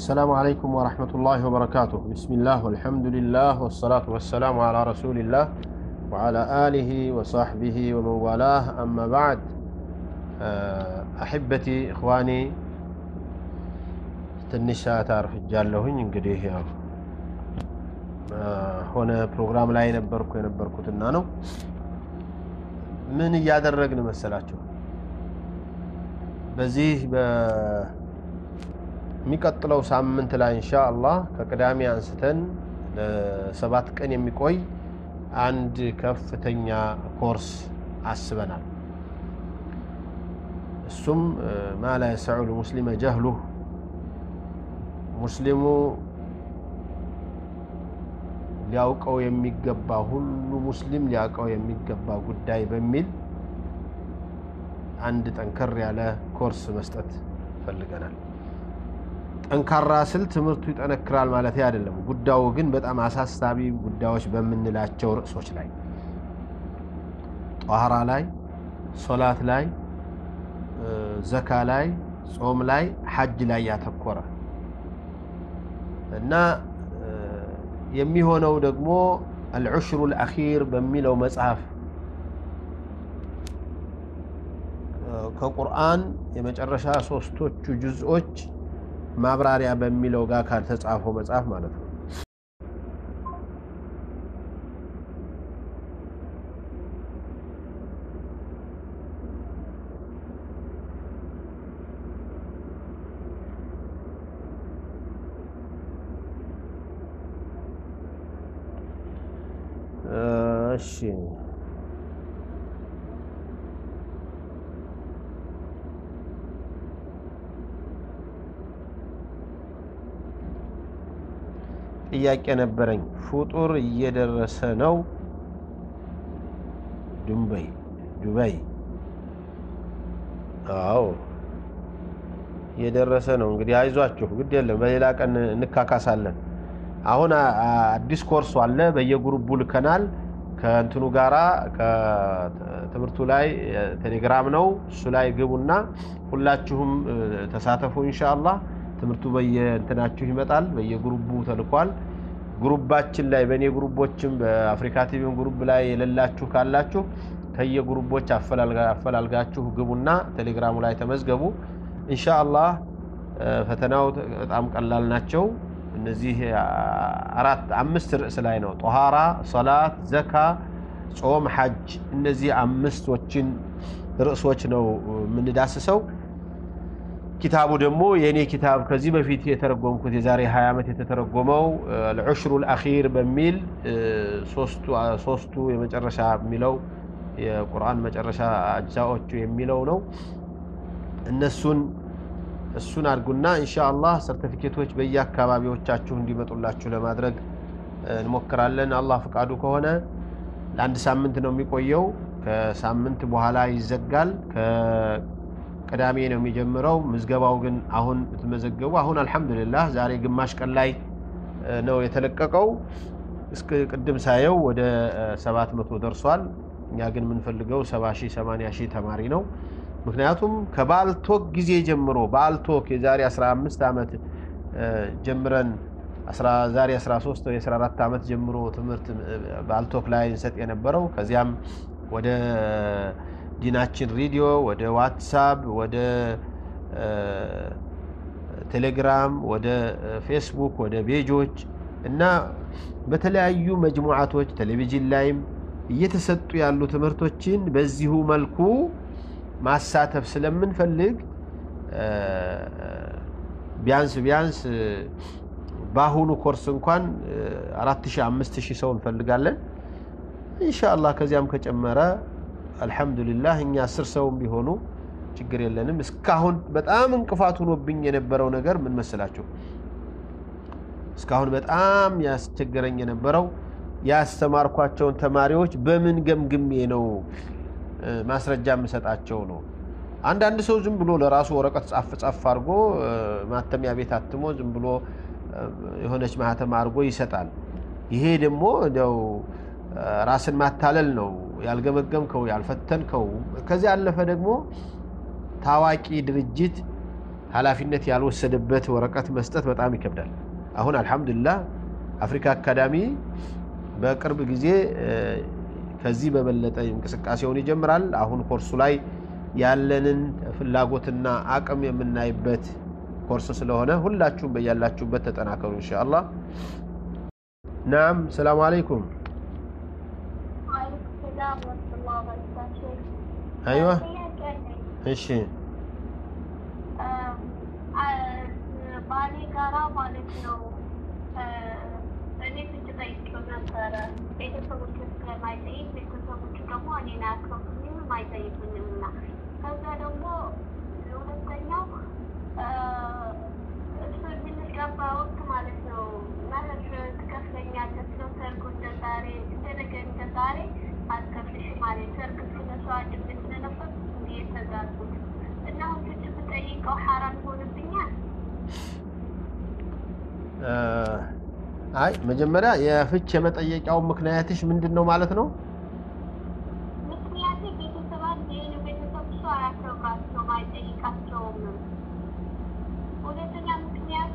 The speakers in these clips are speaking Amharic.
السلام عليكم ورحمة الله وبركاته بسم الله والحمد لله والصلاة والسلام على رسول الله وعلى آله وصحبه ومن والاه أما بعد አሕበቲ እኽዋኒ ትንሽ ሰዓት አርፍጃለሁኝ። እንግዲህ ያው ሆነ ፕሮግራም ላይ ነበርኩ የነበርኩትና ነው። ምን እያደረግን መሰላችሁ? በዚህ በሚቀጥለው ሳምንት ላይ እንሻ አላህ ከቅዳሜ አንስተን ለሰባት ቀን የሚቆይ አንድ ከፍተኛ ኮርስ አስበናል። እሱም ማ ላ የሰዑ ልሙስሊመ ጀህሉህ ሙስሊሙ ሊያውቀው የሚገባ ሁሉ ሙስሊም ሊያውቀው የሚገባ ጉዳይ በሚል አንድ ጠንከር ያለ ኮርስ መስጠት ፈልገናል። ጠንካራ ስል ትምህርቱ ይጠነክራል ማለት አይደለም። ጉዳዩ ግን በጣም አሳሳቢ ጉዳዮች በምንላቸው ርዕሶች ላይ ጧሃራ ላይ፣ ሶላት ላይ ዘካ ላይ፣ ጾም ላይ፣ ሐጅ ላይ ያተኮረ እና የሚሆነው ደግሞ አልዑሽሩ ልአኺር በሚለው መጽሐፍ ከቁርአን የመጨረሻ ሶስቶቹ ጁዝኦች ማብራሪያ በሚለው ጋር ካልተጻፈው መጽሐፍ ማለት ነው። እሺ ጥያቄ ነበረኝ። ፍጡር እየደረሰ ነው። ዱባይ ዱባይ አዎ እየደረሰ ነው። እንግዲህ አይዟችሁ፣ ግድ የለም በሌላ ቀን እንካካሳለን። አሁን አዲስ ኮርሱ አለ፣ በየግሩቡ ልከናል። ከእንትኑ ጋራ ከትምህርቱ ላይ ቴሌግራም ነው። እሱ ላይ ግቡና ሁላችሁም ተሳተፉ ኢንሻአላህ። ትምህርቱ በየእንትናችሁ ይመጣል፣ በየግሩቡ ተልኳል። ግሩባችን ላይ በእኔ ግሩቦችም በአፍሪካ ቲቪም ግሩብ ላይ የሌላችሁ ካላችሁ ከየግሩቦች አፈላልጋችሁ ግቡና ቴሌግራሙ ላይ ተመዝገቡ። ኢንሻአላህ ፈተናው በጣም ቀላል ናቸው። እነዚህ አራት አምስት ርዕስ ላይ ነው። ጦሃራ፣ ሰላት፣ ዘካ፣ ጾም፣ ሐጅ እነዚህ አምስቶችን ርዕሶች ነው የምንዳስሰው። ኪታቡ ደግሞ የእኔ ኪታብ ከዚህ በፊት የተረጎምኩት የዛሬ 20 ዓመት የተተረጎመው አልዑሽሩ ልአኺር በሚል ሶስቱ የመጨረሻ የሚለው የቁርአን መጨረሻ አጅዛዎቹ የሚለው ነው። እነሱን እሱን አድርጉና ኢንሻአላህ ሰርተፊኬቶች በየአካባቢዎቻችሁ እንዲመጡላችሁ ለማድረግ እንሞክራለን። አላህ ፈቃዱ ከሆነ ለአንድ ሳምንት ነው የሚቆየው። ከሳምንት በኋላ ይዘጋል። ከቅዳሜ ነው የሚጀምረው። ምዝገባው ግን አሁን ብትመዘገቡ አሁን አልሐምዱሊላህ ዛሬ ግማሽ ቀን ላይ ነው የተለቀቀው። እስከ ቅድም ሳየው ወደ ሰባት መቶ ደርሷል። እኛ ግን የምንፈልገው ሰባ ሺህ ሰማንያ ሺህ ተማሪ ነው። ምክንያቱም ከባልቶክ ጊዜ ጀምሮ ባልቶክ የዛሬ 15 ዓመት ጀምረን ዛሬ 13 ወይ 14 ዓመት ጀምሮ ትምህርት ባልቶክ ላይ እንሰጥ የነበረው ከዚያም ወደ ዲናችን ሬዲዮ፣ ወደ ዋትሳፕ፣ ወደ ቴሌግራም፣ ወደ ፌስቡክ፣ ወደ ቤጆች እና በተለያዩ መጅሙዓቶች ቴሌቪዥን ላይም እየተሰጡ ያሉ ትምህርቶችን በዚሁ መልኩ ማሳተፍ ስለምንፈልግ ቢያንስ ቢያንስ በአሁኑ ኮርስ እንኳን አራት ሺህ አምስት ሺህ ሰው እንፈልጋለን። ኢንሻአላህ ከዚያም ከጨመረ አልሐምዱሊላህ እኛ አስር ሰውም ቢሆኑ ችግር የለንም። እስካሁን በጣም እንቅፋት ሆኖብኝ የነበረው ነገር ምን መሰላችሁ? እስካሁን በጣም ያስቸገረኝ የነበረው ያስተማርኳቸውን ተማሪዎች በምን ገምግሜ ነው ማስረጃ የምሰጣቸው ነው። አንዳንድ ሰው ዝም ብሎ ለራሱ ወረቀት ጻፍ ጻፍ አድርጎ ማተሚያ ቤት አትሞ ዝም ብሎ የሆነች ማህተም አድርጎ ይሰጣል። ይሄ ደግሞ እንደው ራስን ማታለል ነው። ያልገመገምከው ያልፈተንከው፣ ከዚያ ያለፈ ደግሞ ታዋቂ ድርጅት ኃላፊነት ያልወሰደበት ወረቀት መስጠት በጣም ይከብዳል። አሁን አልሐምዱሊላህ አፍሪካ አካዳሚ በቅርብ ጊዜ ከዚህ በበለጠ እንቅስቃሴውን ይጀምራል። አሁን ኮርሱ ላይ ያለንን ፍላጎትና አቅም የምናይበት ኮርስ ስለሆነ ሁላችሁም በያላችሁበት ተጠናከሩ ኢንሻአላህ። ናም ሰላም አለይኩም። አይዋ እሺ ባሌ ጋራ ማለት ነው እኔ ፍች ጠይቄው ነበረ። ቤተሰቦች ስለማይጠይቅ ቤተሰቦቹ ደግሞ እኔን አያከብሩኝም አይጠይቁኝም እና ከዛ ደግሞ ሁለተኛው እሱ የምንጋባ ወቅት ማለት ነው መህር ትከፍለኛለህ ስለው ሰርጉ እንደ ዛሬ እንደ ነገ እንደ ዛሬ አትከፍልሽም ማለት ሰርግ ስለሰው ድምፅ ስለነበር እንዲ የተጋቡት እና አሁን ፍች ብጠይቀው ሐራም ይሆንብኛል። አይ መጀመሪያ የፍች የመጠየቂያው ምክንያትሽ ምንድን ነው ማለት ነው? ምክንያቴ ቤተሰብ አንድ የኔ ቤተሰብ እሱ አያከብራቸውም አይጠይቃቸውም። ሁለተኛ ምክንያቴ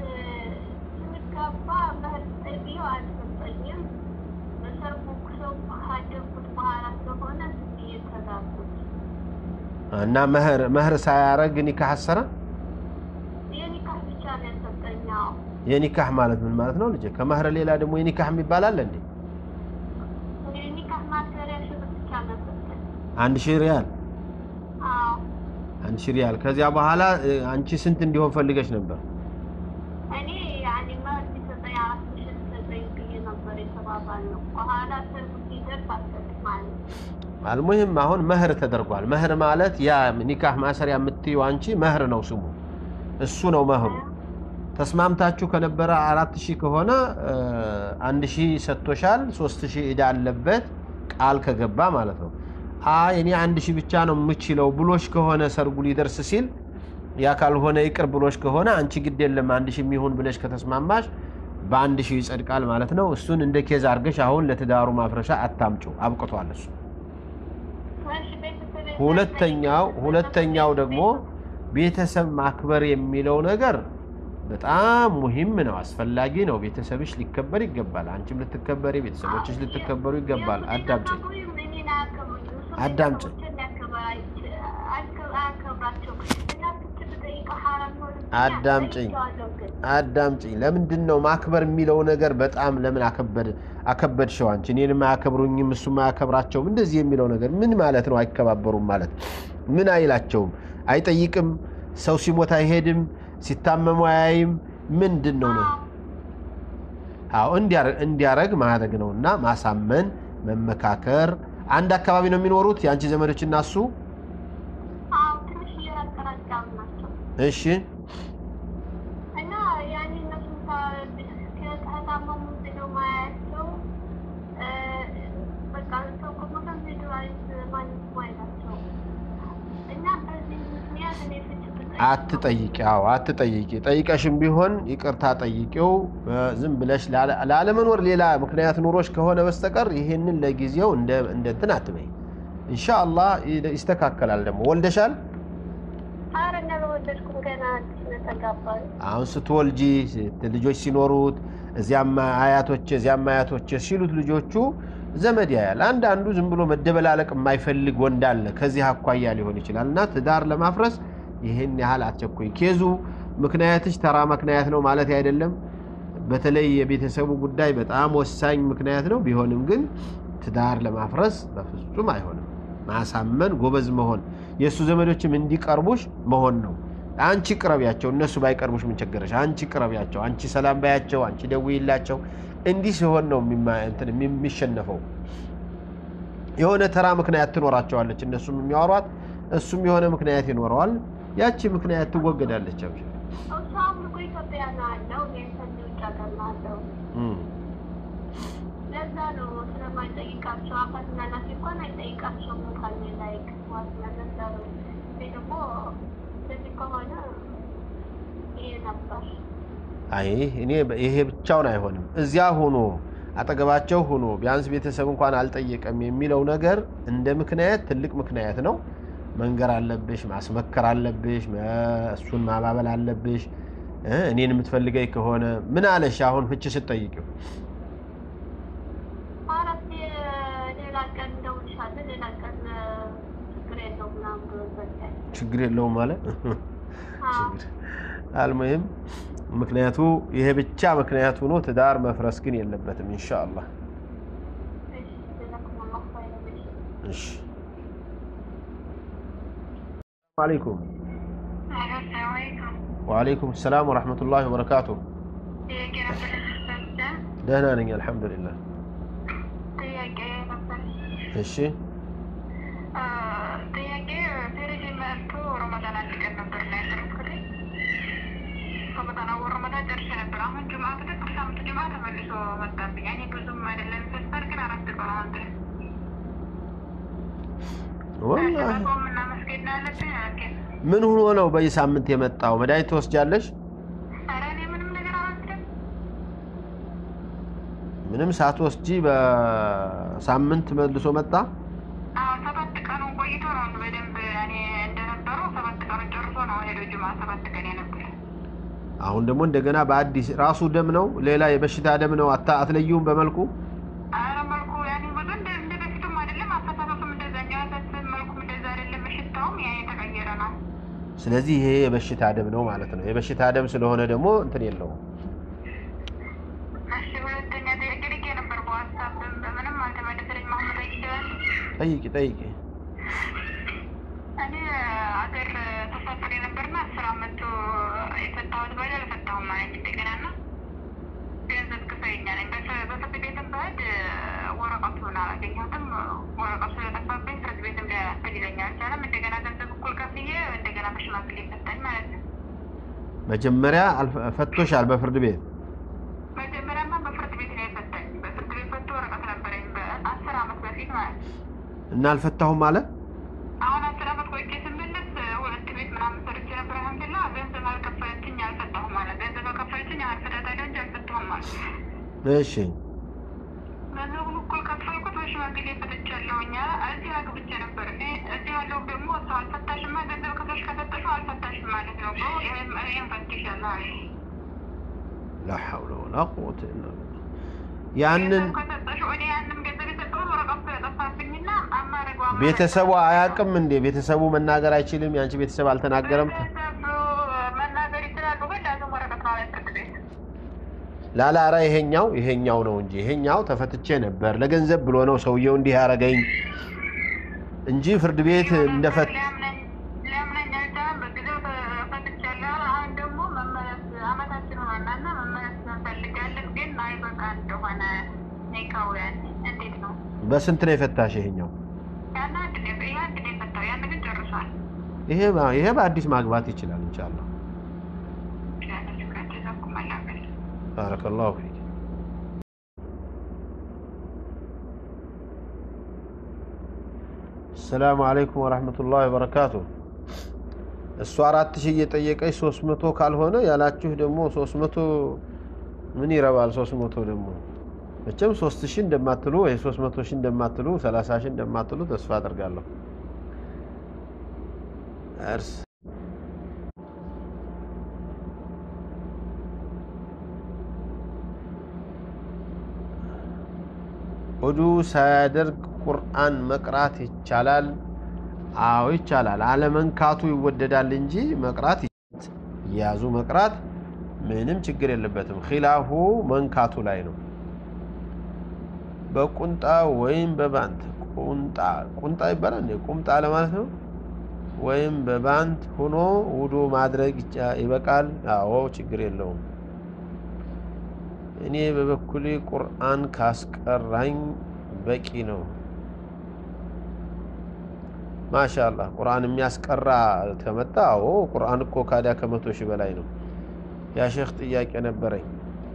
ስንጋባ መህር ጠይቄው አልሰጠኝም። በሰርጉ ሰው ካደጉት በኋላ ስለሆነ የተጋቡት እና መህር መህር ሳያረግ ኒካህ አሰረ። የኒካህ ብቻ ነው ያሰጠኛው። የኒካህ ማለት ምን ማለት ነው ልጄ? ከመህር ሌላ ደግሞ የኒካህ የሚባል አለ እንዴ? የኒካህ ማሰሪያ ሽር ብቻ ነው ያሰጠኝ። አንድ ሺህ ሪያል አዎ አንድ ሺህ ሪያል። ከዚያ በኋላ አንቺ ስንት እንዲሆን ፈልገሽ ነበር? እኔ ያኔ መህር ሲሰጠኝ አራት ሺህ ሲሰጠኝ ብዬ ነበር የተባባልነው። በኋላ ሰርጉ ሲደርስ አልሰጥም አለኝ። አልሙሂም አሁን መህር ተደርጓል። መህር ማለት ያ ኒካህ ማሰሪያ የምትይው አንቺ መህር ነው ስሙ፣ እሱ ነው መህሩ። ተስማምታችሁ ከነበረ አራት ሺህ ከሆነ አንድ ሺህ ሰጥቶሻል፣ ሶስት ሺህ ዕዳ አለበት ቃል ከገባ ማለት ነው። አይ እኔ አንድ ሺህ ብቻ ነው የምችለው ብሎሽ ከሆነ ሰርጉ ሊደርስ ሲል ያ ካልሆነ ይቅር ብሎሽ ከሆነ አንቺ ግድ የለም አንድ ሺህ የሚሆን ብለሽ ከተስማማሽ በአንድ ሺህ ይጸድቃል ማለት ነው። እሱን እንደ ኬዝ አድርገሽ አሁን ለትዳሩ ማፍረሻ አታምጩ፣ አብቅቷል እሱ። እሺ ቤተሰብ ሁለተኛው ሁለተኛው ደግሞ ቤተሰብ ማክበር የሚለው ነገር በጣም ሙሂም ነው፣ አስፈላጊ ነው። ቤተሰብሽ ሊከበር ይገባል። አንቺም ልትከበሪ፣ ቤተሰቦችሽ ልትከበሩ ይገባል። አዳምጪኝ አዳምጪኝ አዳምጪኝ አዳምጪኝ። ለምንድን ነው ማክበር የሚለው ነገር በጣም ለምን አከበድ አከበድሽው? አንቺ እኔንም አያከብሩኝም እሱም አያከብራቸውም እንደዚህ የሚለው ነገር ምን ማለት ነው? አይከባበሩም ማለት ምን አይላቸውም፣ አይጠይቅም፣ ሰው ሲሞት አይሄድም፣ ሲታመሙ አያይም። ምንድን ነው ነው? አዎ እንዲያረግ ማድረግ ነው እና ማሳመን፣ መመካከር። አንድ አካባቢ ነው የሚኖሩት የአንቺ ዘመዶች እና እሱ? እሺ እና ያኔ እነሱ ከታመሙ ብለው ማያቸው በቃ ሰው ከሞተ ምድር ማንም አይላቸው እና በዚህ ምክንያት እኔ ፍች አትጠይቂ። አዎ አትጠይቂ። ጠይቀሽም ቢሆን ይቅርታ ጠይቂው። ዝም ብለሽ ላለመኖር ሌላ ምክንያት ኑሮሽ ከሆነ በስተቀር ይሄንን ለጊዜው እንደ እንትን አትበይ። ኢንሻአላህ ይስተካከላል። ደግሞ ወልደሻል? ኧረ እንደወለድኩም ገና አዲስ ነው የተጋባሁት። አሁን ስትወልጂ ልጆች ሲኖሩት እዚያም አያቶች እዚያም አያቶች ሲሉት ልጆቹ ዘመድ ያያል። አንዳንዱ ዝም ብሎ መደበላለቅ የማይፈልግ ወንድ አለ። ከዚህ አኳያ ሊሆን ይችላል እና ትዳር ለማፍረስ ይህን ያህል አትቸኩይ። ኬዙ ምክንያትሽ ተራ ምክንያት ነው ማለት አይደለም። በተለይ የቤተሰቡ ጉዳይ በጣም ወሳኝ ምክንያት ነው። ቢሆንም ግን ትዳር ለማፍረስ በፍጹም አይሆንም። ማሳመን፣ ጎበዝ መሆን፣ የእሱ ዘመዶችም እንዲቀርቡሽ መሆን ነው። አንቺ ቅረቢያቸው፣ እነሱ ባይቀርቡሽ ምን ቸገረሽ? አንቺ ቅረቢያቸው፣ አንቺ ሰላም ባያቸው፣ አንቺ ደውይላቸው። እንዲህ ሲሆን ነው የሚሸነፈው። የሆነ ተራ ምክንያት ትኖራቸዋለች፣ እነሱም የሚያወሯት እሱም የሆነ ምክንያት ይኖረዋል። ያቺ ምክንያት ትወገዳለች። አብሽ እሷም እኮ ኢትዮጵያ ነው ያለው፣ እኔም ከዚህ ውጭ ሀገር ነው ያለው። ለዛ ነው ስለማይጠይቃቸው አባትና እናቴ እንኳን አይጠይቃቸውም ካለ ላይ ክስዋት ለነገሩ እኔ ደግሞ እንደዚህ ከሆነ ይሄ ነበር። አይ እኔ ይሄ ብቻውን አይሆንም። እዚያ ሆኖ አጠገባቸው ሆኖ ቢያንስ ቤተሰብ እንኳን አልጠየቀም የሚለው ነገር እንደ ምክንያት ትልቅ ምክንያት ነው። መንገር አለብሽ፣ ማስመከር አለብሽ፣ መ- እሱን ማባበል አለብሽ። እ እኔን የምትፈልገኝ ከሆነ ምን አለሽ? አሁን ፍቺ ስትጠይቂው አራት ሌላ ቀን እንደውልሻለን ሌላ ቀን ችግር የለውም ምናምን ብሎ ዘጋኝ። ችግር የለውም ማለት አዎ። አልሙሂም ምክንያቱ ይሄ ብቻ ምክንያት ሆኖ ትዳር መፍረስ ግን የለበትም ኢንሻአላህ። እሺ ጀዛኩሙላሁ ኸይረን። እሺ እሺ አለይኩም ሰላም አለይኩም። ወአለይኩም ሰላም ወራህመቱላሂ ወበረካቱ። ጥያቄ ነበር ለተሰጠ ደህና ነኝ አልሐምዱሊላህ። ጥያቄ ነበር። እሺ ጥያቄ ፌሬጅ መጥቶ ረመዳን አንድ ቀን ነበር ላይ ያደረኩት። ረመዳን አወር ረመዳን ጨርሼ ነበር። አሁን ጁምዓ ብለህ ሳምንት ጁምዓ ተመልሶ መጣብኝ። እኔ ብዙም አይደለም ፈስታር ግን አራት ቀን አሁን ድረስ ወላሂ ጾም እና መስገድ ነው ያለብኝ። ኦኬ ምን ሆኖ ነው በዚህ ሳምንት የመጣው? መድኃኒት ትወስጃለሽ? ኧረ እኔ ምንም ነገር አልወስድም። ምንም ሳትወስጂ በሳምንት መልሶ መጣ? አዎ ሰባት ቀኑን ቆይቶ ነው በደንብ እኔ እንደነበረው ሰባት ቀኑን ጨርሶ ነው ሄዶ ጁምዓ ሰባት ቀን የነበረ አሁን ደግሞ እንደገና በአዲስ ራሱ ደም ነው፣ ሌላ የበሽታ ደም ነው። አታ አትለዩም በመልኩ ኧረ መልኩ ያኔ ብዙ እንደ እንደ በፊቱም አይደለም። አስተሳሰሱም እንደዛኛው ያሳስብ መልኩም እንደዛ አይደለም። ሽታውም ያ የተቀየረ ነው። ስለዚህ ይሄ የበሽታ ደም ነው ማለት ነው። የበሽታ ደም ስለሆነ ደግሞ እንትን የለውም። እሺ ሁለተኛ ጥያቄ ልኬ ነበር በዋትሳፕም በምንም አልተመለሰልኝ። መሀመድ ይችላል ጠይቂ ጠይቂ። እኔ አገር ተሳፍሬ ነበርና አስር አመቱ የፈታሁት ባል አልፈታሁም ማለት እንደገና ና ገንዘብ ክፈይኛ ነኝ በፍ- በፍርድ ቤትም በህድ ወረቀቱን አላገኘሁትም። ወረቀቱ ስለጠፋብኝ ፍርድ ቤትም ሊያስፈልገኝ አልቻለም። እንደገና ገንዘብ እኩል ከፍዬ እንደገና በሽማግሌ ፈታኝ ማለት ነው። መጀመሪያ አልፈ- ፈቶሻል በፍርድ ቤት መጀመሪያማ በፍርድ ቤት ነው የፈታኝ። በፍርድ ቤት ፈቶ ወረቀት ነበረኝ በአስር አመት በፊት ማለት ነው። እና አልፈታሁም ማለት አሁን አስር አመት ቆይቼ ስመለስ ሁለት ቤት ምናምን ሰርቼ ነበር። አልሐምዱሊላህ ገንዘብ አልከፈለችኝ አልፈታሁም ማለት ገንዘብ ከፈለችኝ አልፈታታለሁ እንጂ አልፈታሁም ማለት እሺ ገንዘቡን እኩል ከፈልኩት በሽማግሌ ፈትቻለሁኝ። እዚህ አግብቼ ነበር እኔ እዚህ ያለው ደግሞ እሱ አልፈታሽማ ገንዘብ ከፍለሽ ከሰጠሽው አልፈታሽም ማለት ነው ብሎ ይህም ይህም ፈትሻለሁ አለኝ። ላ ሐውለ ወላ ቁወተ ኢላ ቢላህ። ያንን ገንዘብ ከሰጠሽው እኔ ያንም ገንዘብ የሰጠሁት ወረቀቱ ስለጠፋብኝና አማረገው አማረገው ቤተሰቡ አያውቅም እንዴ? ቤተሰቡ መናገር አይችልም? የአንቺ ቤተሰብ አልተናገረም? ቤተሰብ መናገር ይችላሉ፣ ግን ዳግም ወረቀት ነው ላይ ፍርድ ቤት ላላራ ይሄኛው ይሄኛው ነው እንጂ ይሄኛው ተፈትቼ ነበር ለገንዘብ ብሎ ነው ሰውየው እንዲህ ያደረገኝ እንጂ ፍርድ ቤት እንደፈት ሊያምነኝ ሊያምነኝ አልቻለም። በጊዜው ተፈትቻለሁ። አሁን ደግሞ መመለስ አመታችን ሆነና እና መመለስ እንፈልጋለን፣ ግን አይበቃ እንደሆነ ኔካው ያን እንዴት ነው በስንት ነው የፈታሽ? ይሄኛው ያን አንድ ነው ይሄ አንድ ነው የፈታው፣ ያን ግን ጨርሷል። ይሄ ባ- ይሄ በአዲስ ማግባት ይችላል ኢንሻአላህ። ያንን ችግር ተዘኩም አላበል ባረከላሁ ፊክ። ሰላም አለይኩም ወራህመቱላሂ ወበረካቱ። እሱ አራት ሺህ እየጠየቀች ሶስት መቶ ካልሆነ ያላችሁ ደግሞ ሶስት መቶ ምን ይረባል? ሶስት መቶ ደግሞ መቼም ሶስት ሺህ እንደማትሉ ወይ ሶስት መቶ ሺህ እንደማትሉ ሰላሳ ሺህ እንደማትሉ ተስፋ አደርጋለሁ። እርስ ሆዱ ሳያደርግ ቁርአን መቅራት ይቻላል? አዎ ይቻላል። አለመንካቱ ይወደዳል እንጂ መቅራት ይቻላል። እየያዙ መቅራት ምንም ችግር የለበትም። ኺላፉ መንካቱ ላይ ነው። በቁንጣ ወይም በባንት ቁንጣ ቁንጣ ይባላል እንዴ? ቁምጣ ለማለት ነው። ወይም በባንት ሆኖ ውዶ ማድረግ ይቻ- ይበቃል? አዎ ችግር የለውም። እኔ በበኩሌ ቁርአን ካስቀራኝ በቂ ነው። ማሻአላህ ቁርአን የሚያስቀራ ከመጣ አዎ ቁርአን እኮ ካዲያ ከመቶ ሺህ በላይ ነው። ያ ሼክ ጥያቄ ነበረኝ።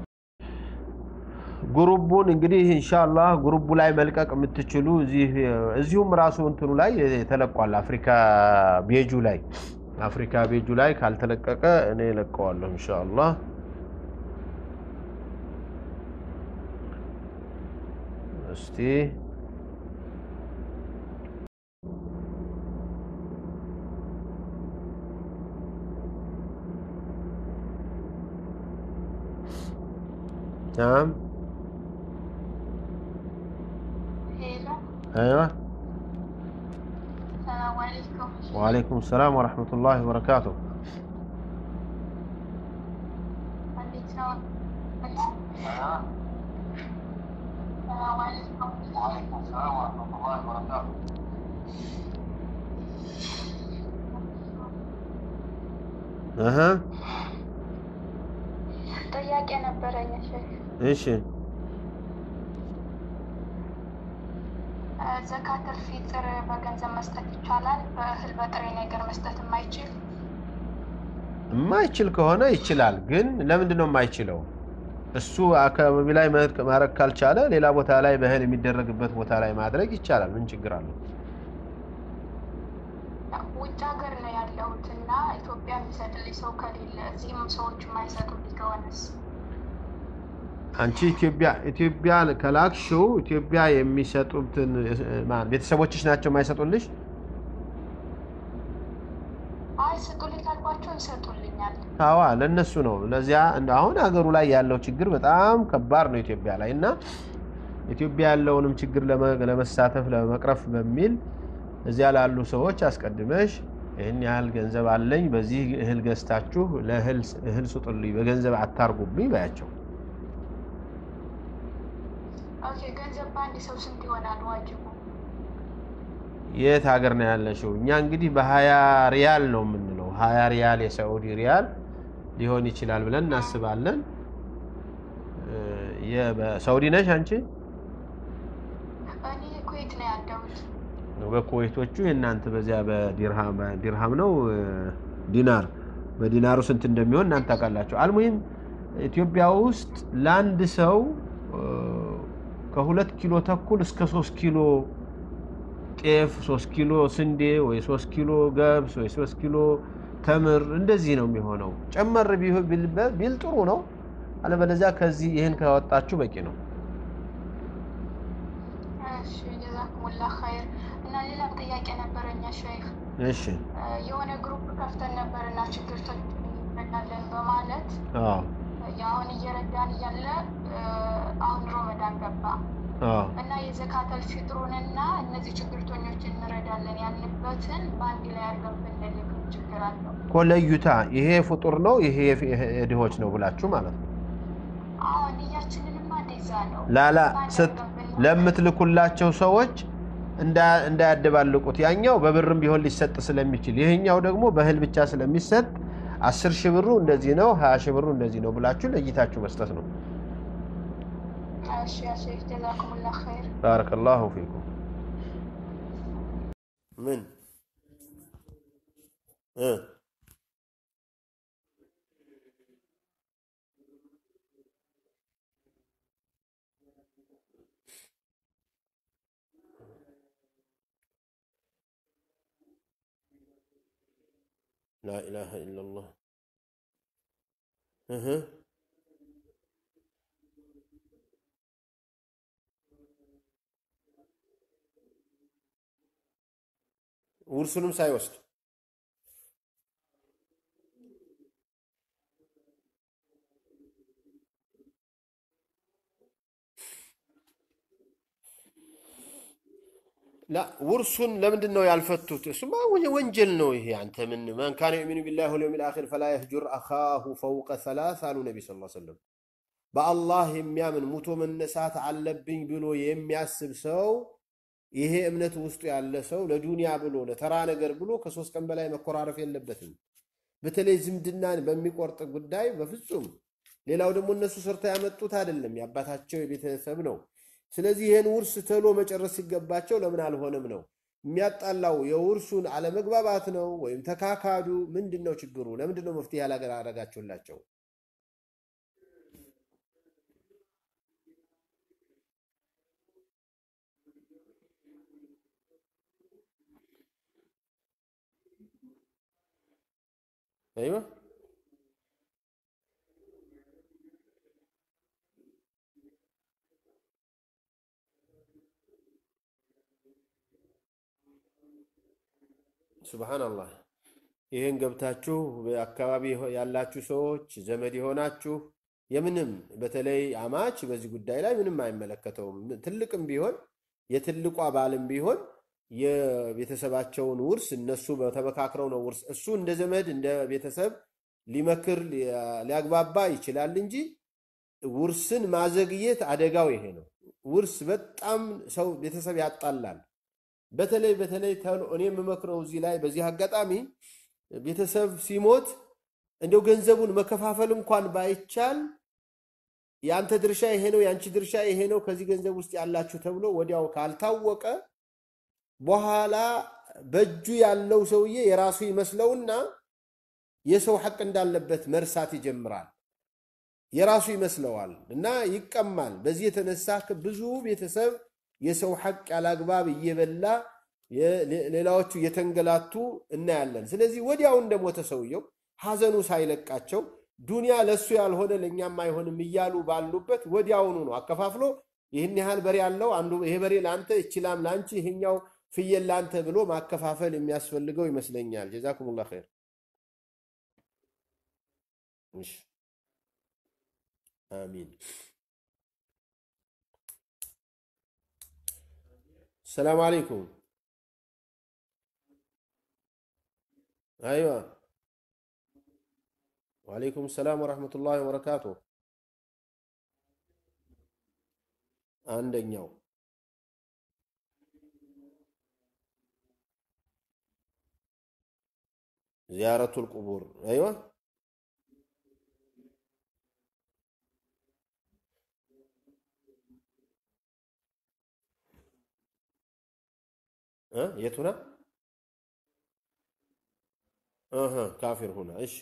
ጉሩቡን እንግዲህ ኢንሻአላህ ጉሩቡ ላይ መልቀቅ የምትችሉ እዚህ እዚሁም ራሱ እንትኑ ላይ ተለቋል። አፍሪካ ቤጁ ላይ አፍሪካ ቤጁ ላይ ካልተለቀቀ እኔ እለቀዋለሁ ኢንሻአላህ። እስቲ ናም ሄሎ አይዋ ሰላም አለይኩም ወአለይኩም ሰላም ወረሕመቱላሂ ወበረካቱ እንዴት ነው ሰላም አለይኩም እህ ጥያቄ ነበረኝ ሼክ እሺ ዘካተል ፊጥር በገንዘብ መስጠት ይቻላል በእህል በጥሬ ነገር መስጠት የማይችል የማይችል ከሆነ ይችላል። ግን ለምንድን ነው የማይችለው? እሱ አካባቢ ላይ መሄድ- ማድረግ ካልቻለ ሌላ ቦታ ላይ በእህል የሚደረግበት ቦታ ላይ ማድረግ ይቻላል። ምን ችግር አለው? ውጭ ሀገር ነው ያለሁት እና ኢትዮጵያ የሚሰጥልኝ ሰው ከሌለ እዚህም ሰዎች የማይሰጡልኝ ከሆነስ አንቺ ኢትዮጵያ ኢትዮጵያ ከላክሽው ኢትዮጵያ የሚሰጡትን ማን ቤተሰቦችሽ ናቸው የማይሰጡልሽ? አይ ስጡልኝ ካልኳቸው ይሰጡልኛል አዋ ለነሱ ነው። ለዚያ እንደ አሁን ሀገሩ ላይ ያለው ችግር በጣም ከባድ ነው ኢትዮጵያ ላይ እና ኢትዮጵያ ያለውንም ችግር ለመ- ለመሳተፍ ለመቅረፍ በሚል እዚያ ላሉ ሰዎች አስቀድመሽ ይህን ያህል ገንዘብ አለኝ፣ በዚህ እህል ገዝታችሁ ለእህል እህል ስጡልኝ፣ በገንዘብ አታርጉብኝ በያቸው። ኦኬ ገንዘብ በአንድ ሰው ስንት ይሆናል ዋጅቡ የት ሀገር ነው ያለሽው? እኛ እንግዲህ በሀያ ሪያል ነው የምንለው። ሀያ ሪያል የሳዑዲ ሪያል ሊሆን ይችላል ብለን እናስባለን። እ፣ የ- በሳዑዲ ነሽ አንቺ? እኔ ኩዌት ነው ያለሁት በኩዌቶቹ የእናንተ በዚያ በዲርሃም ዲርሃም ነው እ፣ ዲናር በዲናሩ ስንት እንደሚሆን እናንተ ታውቃላችሁ። አልሙሂም ኢትዮጵያ ውስጥ ለአንድ ሰው እ፣ ከሁለት ኪሎ ተኩል እስከ ሶስት ኪሎ ጤፍ፣ ሶስት ኪሎ ስንዴ ወይ ሶስት ኪሎ ገብስ ወይ ሶስት ኪሎ ተምር እንደዚህ ነው የሚሆነው። ጨመር ቢሆን ቢል ቢል ጥሩ ነው። አለበለዚያ ከዚህ ይህን ካወጣችሁ በቂ ነው። እሺ ጀዛኩሙላ ኸይር እና ሌላ ጥያቄ ነበረኛ ሼክ እሺ የሆነ ግሩፕ ከፍተን ነበርና ችግርተኞች እንረዳለን በማለት አዎ አሁን እየረዳን እያለ አሁን ሮመዳን ገባ አዎ እና የዘካተል ፊጥሩንና እነዚህ ችግርተኞች እንረዳለን ያልንበትን በአንድ ላይ አድርገን ብንልክ ችግር አለው? እኮ ለዩታ ይሄ ፍጡር ነው ይሄ የድሆች ነው ብላችሁ ማለት ነው። አሁን እያችንንማ እንደዛ ነው። ላላ በአንድ ስት አድርገን ብንልክ ለምትልኩላቸው ሰዎች እንዳ- እንዳያደባልቁት ያኛው በብርም ቢሆን ሊሰጥ ስለሚችል ይሄኛው ደግሞ በእህል ብቻ ስለሚሰጥ አስር ሺህ ብሩ እንደዚህ ነው ሀያ ሺህ ብሩ እንደዚህ ነው ብላችሁ ለይታችሁ መስጠት ነው። እሺ ያ ሼክ ጀዛኩሙላ ኸይር። ባረከላሁ ፊኩም። ምን እ ላኢላሀ ኢለላህ እህ ውርሱንም ሳይወስድ ላ ውርሱን ለምንድን ነው ያልፈቱት? እሱማ ወ- ወንጀል ነው ይሄ። አንተ ምን መን ካነ ዩሚኑ ቢላሂ ወልየውሚል አኺር ፈላ የህጁር አኻሁ ፈውቀ ሰላስ አሉ ነቢ ስ ሰለም። በአላህ የሚያምን ሙቶ መነሳት አለብኝ ብሎ የሚያስብ ሰው ይሄ እምነት ውስጡ ያለ ሰው ለዱንያ ብሎ ለተራ ነገር ብሎ ከሶስት ቀን በላይ መኮራረፍ የለበትም። በተለይ ዝምድናን በሚቆርጥ ጉዳይ በፍጹም። ሌላው ደግሞ እነሱ ሰርተው ያመጡት አይደለም፣ የአባታቸው የቤተሰብ ነው። ስለዚህ ይህን ውርስ ተሎ መጨረስ ሲገባቸው ለምን አልሆነም ነው የሚያጣላው። የውርሱን አለመግባባት ነው ወይም ተካካዱ? ምንድን ነው ችግሩ? ለምንድን ነው መፍትሄ ያላደረጋችሁላቸው? አይዋ ሱብሃነላህ። ይህን ገብታችሁ በአካባቢ ያላችሁ ሰዎች ዘመድ የሆናችሁ የምንም በተለይ አማች በዚህ ጉዳይ ላይ ምንም አይመለከተውም። ትልቅም ቢሆን የትልቋ ባልም ቢሆን የቤተሰባቸውን ውርስ እነሱ በተመካክረው ነው ውርስ እሱ እንደ ዘመድ እንደ ቤተሰብ ሊመክር ሊያግባባ ይችላል እንጂ ውርስን ማዘግየት አደጋው ይሄ ነው። ውርስ በጣም ሰው ቤተሰብ ያጣላል። በተለይ በተለይ ተሎ እኔ የምመክረው እዚህ ላይ በዚህ አጋጣሚ ቤተሰብ ሲሞት እንደው ገንዘቡን መከፋፈል እንኳን ባይቻል የአንተ ድርሻ ይሄ ነው፣ የአንቺ ድርሻ ይሄ ነው፣ ከዚህ ገንዘብ ውስጥ ያላችሁ ተብሎ ወዲያው ካልታወቀ በኋላ በእጁ ያለው ሰውዬ የራሱ ይመስለውና የሰው ሐቅ እንዳለበት መርሳት ይጀምራል። የራሱ ይመስለዋል እና ይቀማል። በዚህ የተነሳ ብዙ ቤተሰብ የሰው ሐቅ ያላግባብ እየበላ ሌላዎቹ እየተንገላቱ እናያለን። ስለዚህ ወዲያው እንደሞተ ሰውየው ሐዘኑ ሳይለቃቸው ዱንያ ለእሱ ያልሆነ ለእኛም አይሆንም እያሉ ባሉበት ወዲያውኑ ነው አከፋፍሎ ይህን ያህል በሬ ያለው አንዱ ይሄ በሬ ለአንተ ይችላም ለአንቺ ይሄኛው ፍየል ለአንተ ብሎ ማከፋፈል የሚያስፈልገው ይመስለኛል። ጀዛኩሙላህ ኸይር። እሺ አሚን። ሰላም አለይኩም። አይዋ ወአለይኩም ሰላም ወረሕመቱላሂ ወበረካቱ። አንደኛው ዚያረቱል ቁቡር አይዋ የቱና ካፊር ሁና እሺ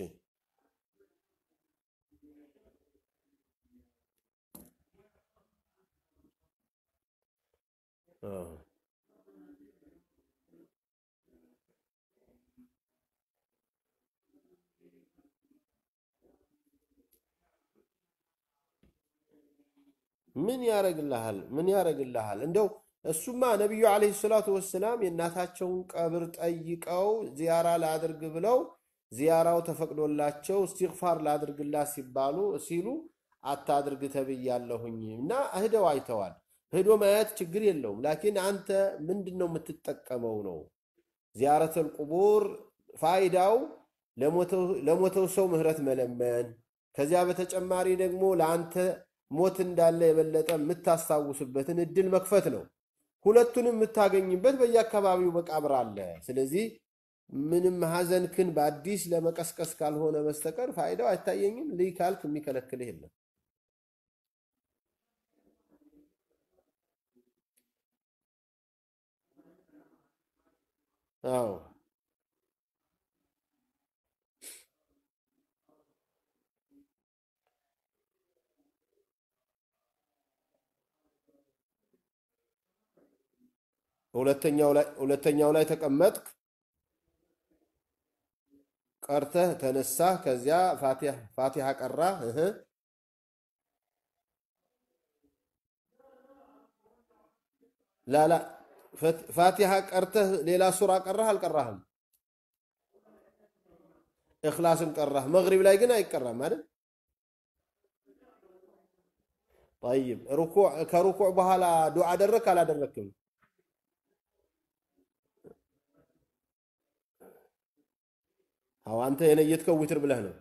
ምን ያረግልሃል? ምን ያረግልሃል? እንደው እሱማ ነቢዩ ዓለይሂ ሰላቱ ወሰላም የእናታቸውን ቀብር ጠይቀው ዚያራ ላድርግ ብለው ዚያራው ተፈቅዶላቸው እስትግፋር ላድርግላት ሲባሉ ሲሉ አታድርግ ተብያለሁኝ እና እህደው አይተዋል። ሄዶ ማየት ችግር የለውም። ላኪን አንተ ምንድን ነው የምትጠቀመው ነው ዚያረተል ቁቡር ፋይዳው ለሞተው ሰው ምህረት መለመን፣ ከዚያ በተጨማሪ ደግሞ ለአንተ ሞት እንዳለ የበለጠ የምታስታውስበትን እድል መክፈት ነው። ሁለቱንም የምታገኝበት በየአካባቢው መቃብር አለ። ስለዚህ ምንም ሐዘንክን በአዲስ ለመቀስቀስ ካልሆነ በስተቀር ፋይዳው አይታየኝም። ልይ ካልክ የሚከለክልህ የለም። አዎ ሁለተኛው ላይ ተቀመጥክ፣ ቀርተህ ተነሳህ፣ ከዚያ ፋቲሃ ቀራህ። እህ ላላ ፋቲሃ ቀርተህ ሌላ ሱራ ቀራህ አልቀራህም? እኽላስን ቀራህ። መግሪብ ላይ ግን አይቀራም አይደል? ጠይብ ከሩኩዕ በኋላ ዱዓ አደረክ አላደረክም? አዎ አንተ የነየትከው ዊትር ብለህ ነው።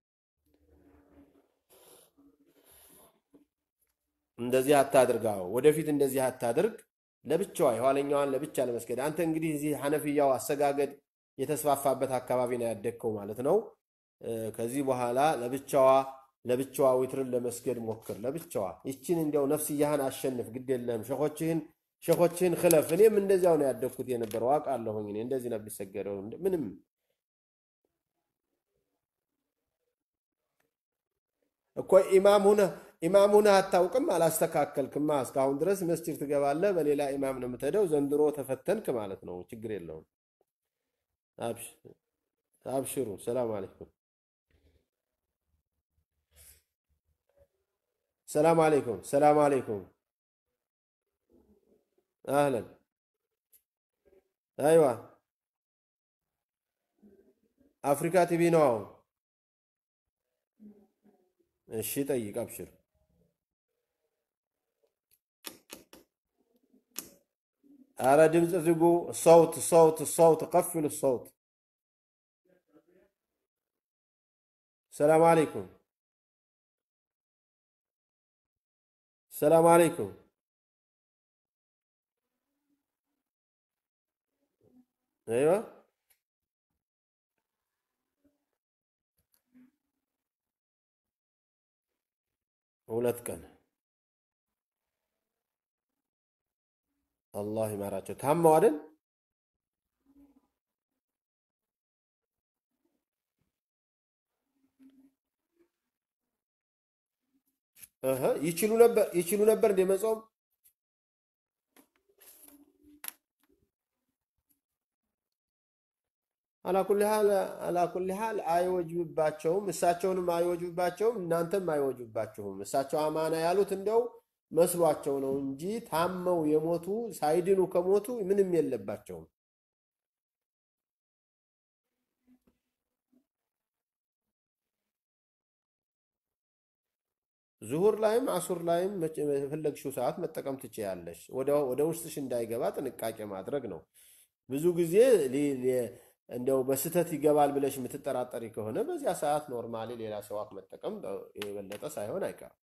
እንደዚህ አታድርግ። አዎ ወደፊት እንደዚህ አታድርግ። ለብቻዋ የኋለኛዋን ለብቻ ለመስገድ አንተ እንግዲህ እዚህ ሐነፍያው አሰጋገድ የተስፋፋበት አካባቢ ነው ያደግከው ማለት ነው። ከዚህ በኋላ ለብቻዋ ለብቻዋ ዊትርን ለመስገድ ሞክር። ለብቻዋ ይችን እንዲያው ነፍስያህን አሸንፍ። ግድ የለህም ሸኾችህን ሸኾችህን ክለፍ። እኔም እንደዚያው ነው ያደግኩት የነበረው አውቃለሁኝ። እኔ እንደዚህ ነው የሚሰገደው ምንም እኮ ኢማም ሁነህ ኢማም ሁነህ አታውቅም፣ አላስተካከልክማ። እስካሁን ድረስ መስጂድ ትገባለህ፣ በሌላ ኢማም ነው የምትሄደው። ዘንድሮ ተፈተንክ ማለት ነው። ችግር የለውም። አብሽሩ። ሰላም አለይኩም። ሰላም አለይኩም። ሰላም አለይኩም። አህለን። አይዋ አፍሪካ ቲቪ ነው አሁን እሺ ጠይቅ፣ አብሽር። አረ ድምፅ ዝጉ። ሰውት ሰውት ሰውት ቀፍሉ ሰውት። ሰላም አለይኩም ሰላም አለይኩም። አይዋ ሁለት ቀን አላህ ይማራቸው። ታመው አይደል? እህ ይችሉ ነበር ይችሉ ነበር እንደ መጾም አላኩል ሀል አላኩል ሀል አይወጅብባቸውም። እሳቸውንም አይወጅብባቸውም፣ እናንተም አይወጅብባችሁም። እሳቸው አማና ያሉት እንደው መስሏቸው ነው እንጂ ታመው የሞቱ ሳይድኑ ከሞቱ ምንም የለባቸውም። ዙሁር ላይም አሱር ላይም የፈለግሽው ሰዓት መጠቀም ትችያለሽ። ወደ ውስጥሽ እንዳይገባ ጥንቃቄ ማድረግ ነው። ብዙ ጊዜ እንደው በስህተት ይገባል ብለሽ የምትጠራጠሪ ከሆነ በዚያ ሰዓት ኖርማሊ ሌላ ሰዋክ መጠቀም የበለጠ ሳይሆን አይቀርም።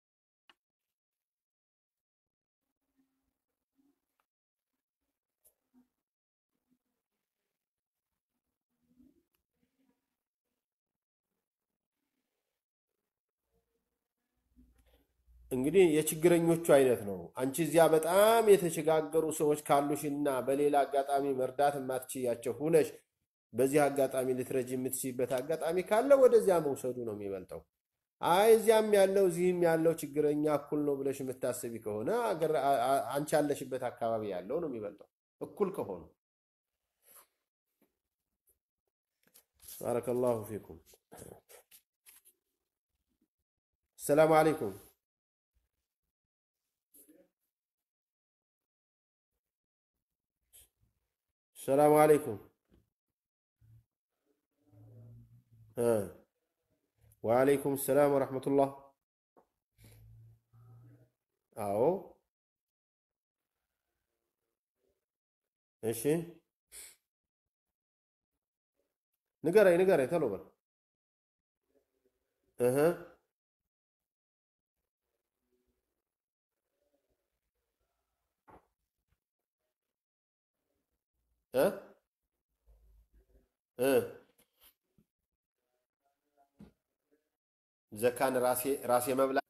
እንግዲህ የችግረኞቹ አይነት ነው። አንቺ እዚያ በጣም የተቸጋገሩ ሰዎች ካሉሽና በሌላ አጋጣሚ መርዳት የማትችያቸው ሁነሽ በዚህ አጋጣሚ ልትረጅ የምትችይበት አጋጣሚ ካለ ወደዚያ መውሰዱ ነው የሚበልጠው። አይ እዚያም ያለው እዚህም ያለው ችግረኛ እኩል ነው ብለሽ የምታስቢ ከሆነ አንቺ ያለሽበት አካባቢ ያለው ነው የሚበልጠው እኩል ከሆኑ። ባረከላሁ ፊኩም። ሰላም አለይኩም። ሰላም አለይኩም። ወአለይኩም ሰላም ወረሕመቱላህ። አዎ እሺ፣ ንገረኝ ንገረኝ፣ ቶሎ በል እህ እ እ ዘካን ራሴ ራሴ መብላት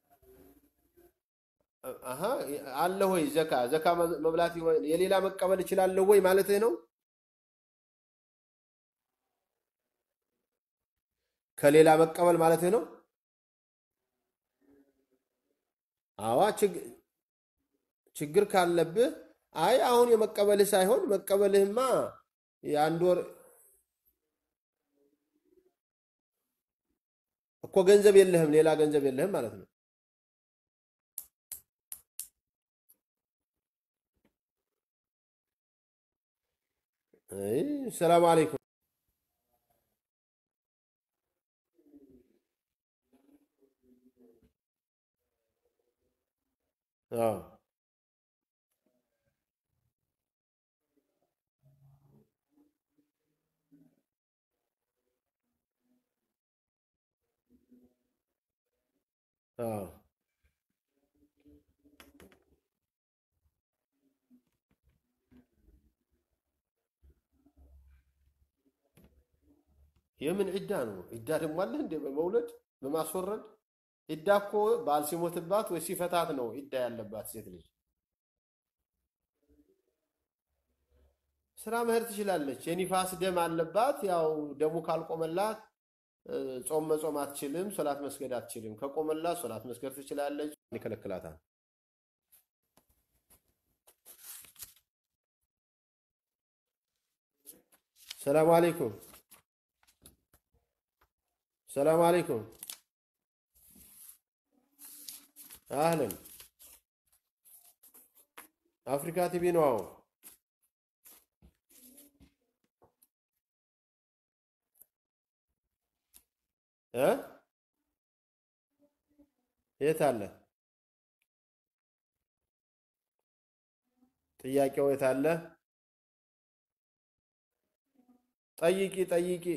አሀ አለ ወይ? ዘካ ዘካ መብላት የሌላ መቀበል እችላለሁ ወይ ማለትህ ነው? ከሌላ መቀበል ማለትህ ነው? አዋ ችግር ካለብህ አይ አሁን የመቀበልህ ሳይሆን መቀበልህማ የአንድ ወር እኮ ገንዘብ የለህም፣ ሌላ ገንዘብ የለህም ማለት ነው። ሰላም አለይኩም። አዎ አዎ የምን ዒዳ ነው? ዒዳ ደግሞ አለ እንደ በመውለድ በማስወረድ ዒዳ እኮ ባል ሲሞትባት ወይ ሲፈታት ነው ዒዳ ያለባት ሴት ልጅ። ስራ መሄድ ትችላለች። የኒፋስ ደም አለባት። ያው ደሙ ካልቆመላት ጾም መጾም አትችልም። ሶላት መስገድ አትችልም። ከቆመላት ሶላት መስገድ ትችላለች። ይከለክላታል። ሰላም አለይኩም። ሰላም አለይኩም። አህለን አፍሪካ ቲቪ ነው። አዎ እ የት አለ ጥያቄው? የት አለ? ጠይቂ ጠይቂ።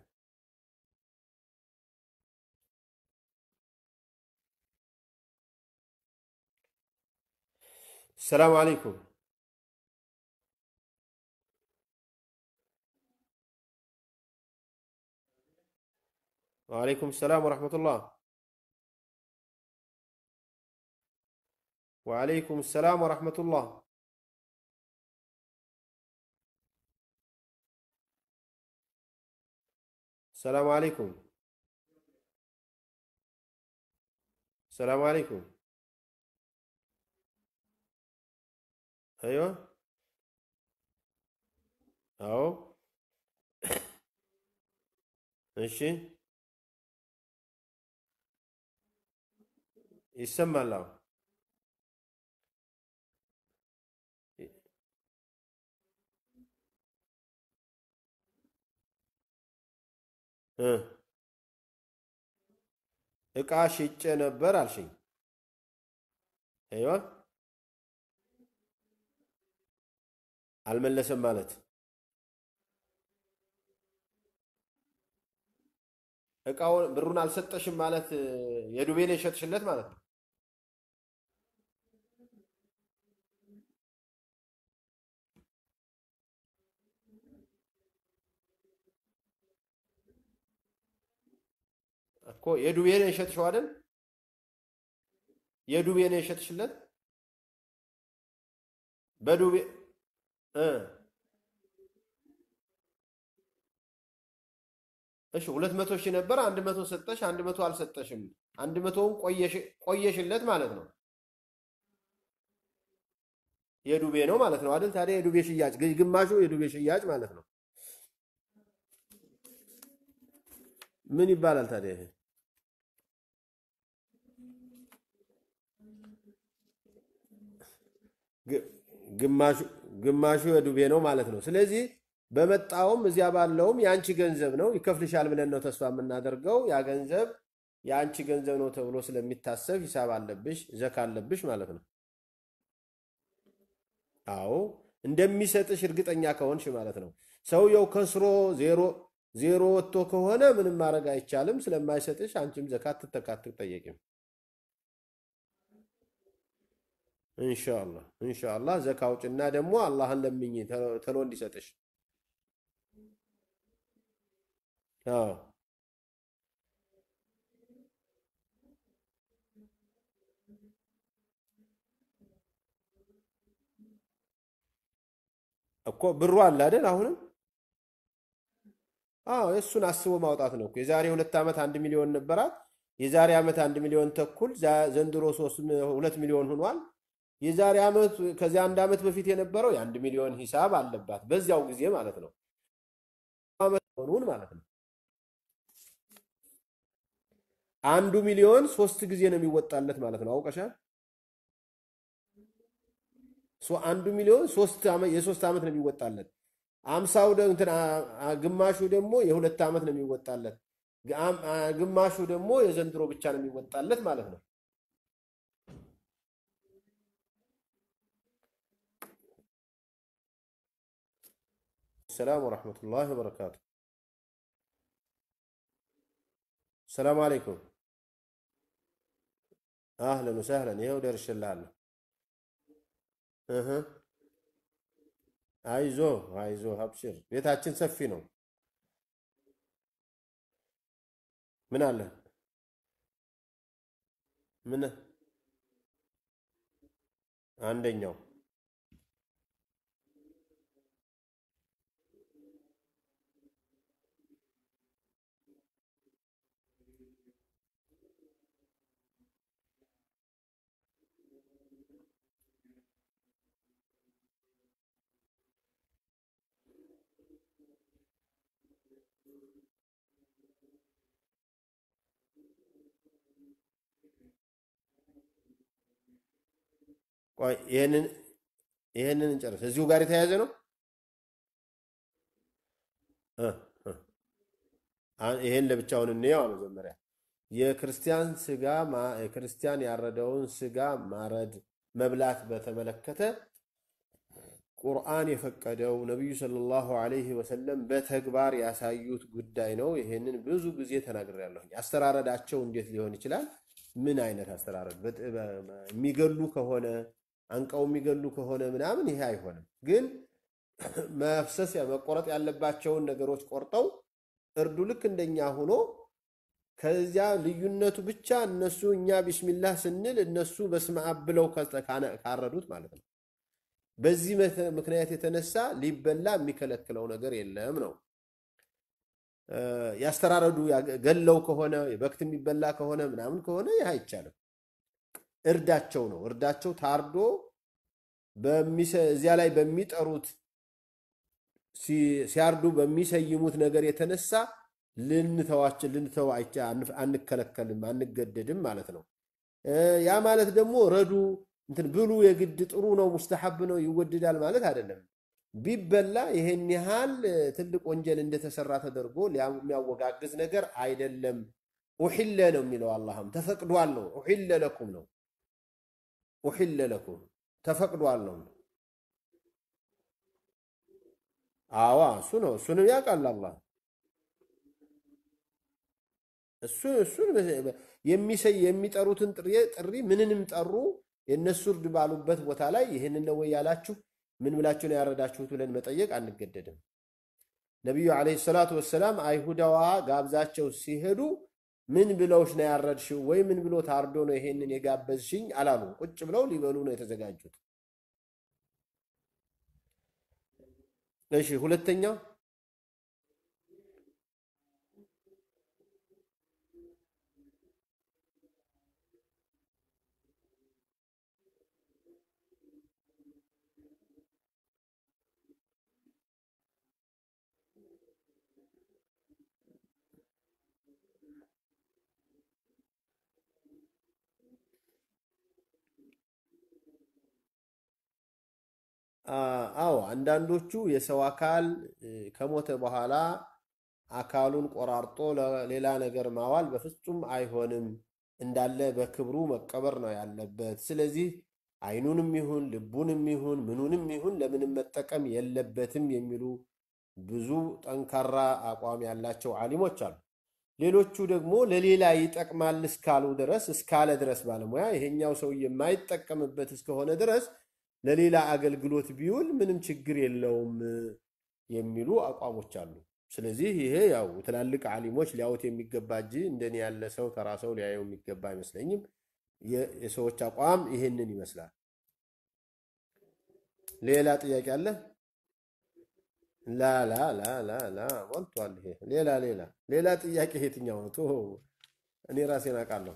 ሰላም አለይኩም። ወአለይኩም ሰላም ወረሕመቱላህ። ወአለይኩም ሰላም ወረሕመቱላህ። ሰላም አለይኩም። ሰላም አለይኩም። አይዋ አዎ፣ እሺ፣ ይሰማል። አዎ እ እቃ ሽጬ ነበር አልሽኝ። አይዋ አልመለሰም ማለት እቃውን ብሩን አልሰጠሽም ማለት የዱቤን የሸጥሽለት ማለት ነው። እኮ የዱቤን የሸጥሽው አይደል? የዱቤን የሸጥሽለት በዱቤ እ እሺ ሁለት መቶ ሺህ ነበር። አንድ መቶ ሰጠሽ፣ አንድ መቶ አልሰጠሽም። አንድ መቶውን ቆየሽለት ማለት ነው። የዱቤ ነው ማለት ነው አይደል? ታዲያ የዱቤ ሽያጭ ግማሹ የዱቤ ሽያጭ ማለት ነው። ምን ይባላል ታዲያ ይሄ? ግማሹ የዱቤ ነው ማለት ነው። ስለዚህ በመጣውም እዚያ ባለውም የአንቺ ገንዘብ ነው ይከፍልሻል ብለን ነው ተስፋ የምናደርገው። ያ ገንዘብ የአንቺ ገንዘብ ነው ተብሎ ስለሚታሰብ ሂሳብ አለብሽ፣ ዘካ አለብሽ ማለት ነው። አዎ እንደሚሰጥሽ እርግጠኛ ከሆንሽ ማለት ነው። ሰውየው ከስሮ ዜሮ ዜሮ ወጥቶ ከሆነ ምንም ማድረግ አይቻልም። ስለማይሰጥሽ አንቺም ዘካ አትጠየቂም። ኢንሻአላህ ኢንሻአላህ ዘካ አውጭና ደግሞ አላህን ለምኝ ተሎ እንዲሰጥሽ። አዎ እኮ ብሩ አለ አይደል? አሁንም አዎ የእሱን አስቦ ማውጣት ነው እኮ። የዛሬ ሁለት ዓመት አንድ ሚሊዮን ነበራት። የዛሬ ዓመት አንድ ሚሊዮን ተኩል፣ ዘንድሮ ሁለት ሚሊዮን ሆኗል። የዛሬ ዓመት ከዚያ አንድ ዓመት በፊት የነበረው የአንድ ሚሊዮን ሂሳብ አለባት በዚያው ጊዜ ማለት ነው። ዓመት ሆኑን ማለት ነው። አንዱ ሚሊዮን ሶስት ጊዜ ነው የሚወጣለት ማለት ነው። አውቀሻል? አንዱ ሚሊዮን የሶስት ዓመት ነው የሚወጣለት። አምሳው ግማሹ ደግሞ የሁለት ዓመት ነው የሚወጣለት። ግማሹ ደግሞ የዘንድሮ ብቻ ነው የሚወጣለት ማለት ነው። ሰላም ወረሕመቱላሂ ወበረካቱ። ሰላም አለይኩም። አህለን ወሰህለን። ይኸው ደርሽልሃለሁ። አይዞ አይዞ፣ አብሽር። ቤታችን ሰፊ ነው። ምን አለ ምን አንደኛው ቆይ ይሄንን ይሄንን እንጨርስ። እዚሁ ጋር የተያያዘ ነው። ይሄን ለብቻውን እንየው መጀመሪያ። የክርስቲያን ስጋ የክርስቲያን ያረደውን ስጋ ማረድ መብላት በተመለከተ ቁርአን የፈቀደው ነቢዩ ሰለላሁ ዐለይሂ ወሰለም በተግባር ያሳዩት ጉዳይ ነው። ይሄንን ብዙ ጊዜ ተናግሬያለሁኝ። አስተራረዳቸው እንዴት ሊሆን ይችላል? ምን አይነት አስተራረድ? የሚገሉ ከሆነ አንቀው የሚገሉ ከሆነ ምናምን ይሄ አይሆንም። ግን መፍሰስ መቆረጥ ያለባቸውን ነገሮች ቆርጠው እርዱ ልክ እንደኛ ሆኖ ከዚያ ልዩነቱ ብቻ እነሱ እኛ ቢስሚላህ ስንል እነሱ በስመ አብ ብለው ካረዱት ማለት ነው። በዚህ ምክንያት የተነሳ ሊበላ የሚከለክለው ነገር የለም ነው። ያስተራረዱ ገለው ከሆነ በክት የሚበላ ከሆነ ምናምን ከሆነ ይህ አይቻልም። እርዳቸው ነው። እርዳቸው ታርዶ እዚያ ላይ በሚጠሩት ሲያርዱ በሚሰይሙት ነገር የተነሳ ልንተዋችን ልንተው አንከለከልም፣ አንገደድም ማለት ነው። ያ ማለት ደግሞ ረዱ እንትን ብሉ የግድ ጥሩ ነው ሙስተሐብ ነው ይወደዳል ማለት አይደለም። ቢበላ ይሄን ያህል ትልቅ ወንጀል እንደተሰራ ተደርጎ የሚያወጋግዝ ነገር አይደለም። ኡሒለ ነው የሚለው አላህም ተፈቅዷል ነው። ኡሒለ ለኩም ነው። ኡሒለ ለኩም ተፈቅዷል ነው። አዋ እሱ ነው። እሱንም ያውቃል አላህ እሱን የሚሰይ የሚጠሩትን ጥሪ ምንንም ጠሩ የእነሱ እርድ ባሉበት ቦታ ላይ ይህንን ነው ወይ ያላችሁ ምን ብላችሁ ነው ያረዳችሁት ብለን መጠየቅ አንገደድም። ነቢዩ ዓለይሂ ሰላቱ ወሰላም አይሁዳዋ ጋብዛቸው ሲሄዱ ምን ብለውሽ ነው ያረድሽው ወይ ምን ብሎ ታርዶ ነው ይሄንን የጋበዝሽኝ አላሉ። ቁጭ ብለው ሊበሉ ነው የተዘጋጁት። እሺ ሁለተኛው አዎ አንዳንዶቹ የሰው አካል ከሞተ በኋላ አካሉን ቆራርጦ ለሌላ ነገር ማዋል በፍጹም አይሆንም፣ እንዳለ በክብሩ መቀበር ነው ያለበት። ስለዚህ አይኑንም ይሁን ልቡንም ይሁን ምኑንም ይሁን ለምንም መጠቀም የለበትም የሚሉ ብዙ ጠንካራ አቋም ያላቸው ዓሊሞች አሉ። ሌሎቹ ደግሞ ለሌላ ይጠቅማል እስካሉ ድረስ እስካለ ድረስ ባለሙያ ይሄኛው ሰው የማይጠቀምበት እስከሆነ ድረስ ለሌላ አገልግሎት ቢውል ምንም ችግር የለውም የሚሉ አቋሞች አሉ። ስለዚህ ይሄ ያው ትላልቅ ዓሊሞች ሊያዩት የሚገባ እንጂ እንደኔ ያለ ሰው ተራ ሰው ሊያየው የሚገባ አይመስለኝም። የሰዎች አቋም ይሄንን ይመስላል። ሌላ ጥያቄ አለ? ላ ላ ላ ላ ላ ሞልቷል። ይሄ ሌላ ሌላ ሌላ ጥያቄ የትኛው ነው? ቶ እኔ ራሴን አውቃለሁ።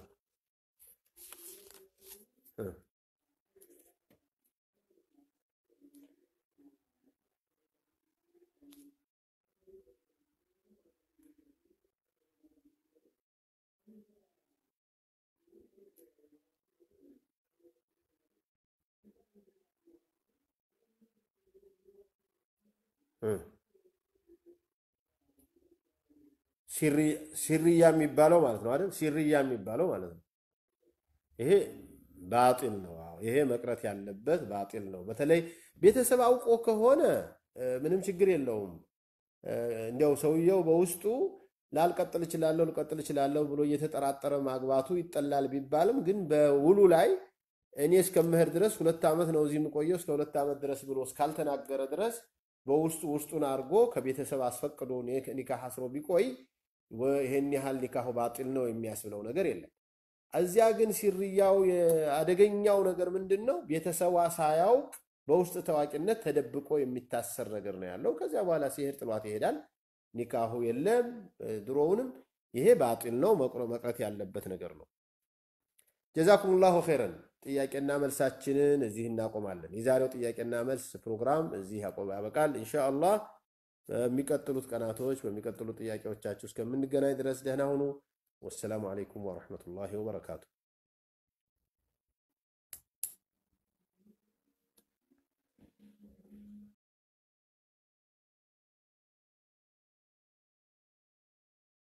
ሲርያ የሚባለው ማለት ነው አይደል? ሲርያ የሚባለው ማለት ነው። ይሄ ባጢል ነው። ይሄ መቅረት ያለበት ባጢል ነው። በተለይ ቤተሰብ አውቆ ከሆነ ምንም ችግር የለውም። እንዲያው ሰውየው በውስጡ ላልቀጥል እችላለሁ ልቀጥል እችላለሁ ብሎ እየተጠራጠረ ማግባቱ ይጠላል ቢባልም ግን በውሉ ላይ እኔ እስከምህር ድረስ ሁለት ዓመት ነው እዚህ የምቆየው እስከ ሁለት ዓመት ድረስ ብሎ እስካልተናገረ ድረስ በውስጡ ውስጡን አድርጎ ከቤተሰብ አስፈቅዶ ኒካህ አስሮ ቢቆይ ይሄን ያህል ኒካሁ ባጢል ነው የሚያስብለው ነገር የለም። እዚያ ግን ሲርያው አደገኛው ነገር ምንድን ነው? ቤተሰቧ ሳያውቅ በውስጥ ታዋቂነት ተደብቆ የሚታሰር ነገር ነው ያለው። ከዚያ በኋላ ሲሄድ ጥሏት ይሄዳል። ኒካሁ የለም። ድሮውንም ይሄ ባጢል ነው፣ መቅረት ያለበት ነገር ነው። ጀዛኩሙላሁ ኸይረን። ጥያቄና መልሳችንን እዚህ እናቆማለን። የዛሬው ጥያቄና መልስ ፕሮግራም እዚህ ያበቃል። ኢንሻአላህ በሚቀጥሉት ቀናቶች በሚቀጥሉት ጥያቄዎቻችሁ እስከምንገናኝ ድረስ ደህና ሁኑ። ወሰላሙ አለይኩም ወረሕመቱላሂ ወበረካቱ።